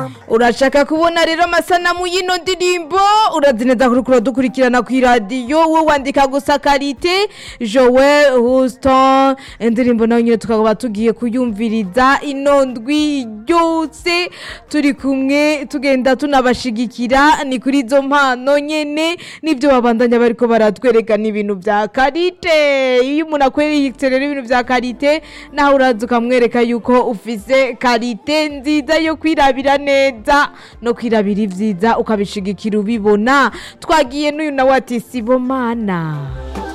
urashaka kubona rero amasanamu y'ino ndirimbo urazi neza ko uriko uradukurikirana ku iradiyo wowe wandika gusa karite joel houston indirimbo nayo nyine tukaba tugiye kuyumviriza ino ndwi yose turi kumwe tugenda tunabashigikira ni kuri izo mpano nyene nibyo babandanya bariko baratwerekana ibintu vya karite iyo umuntu akweretse rero ibintu vya karite nawe uraza ukamwereka yuko ufise karite nziza yo kwirabira neza no kwirabira ivyiza ukabishigikira ubibona twagiye n'uyu nawe ati sibomana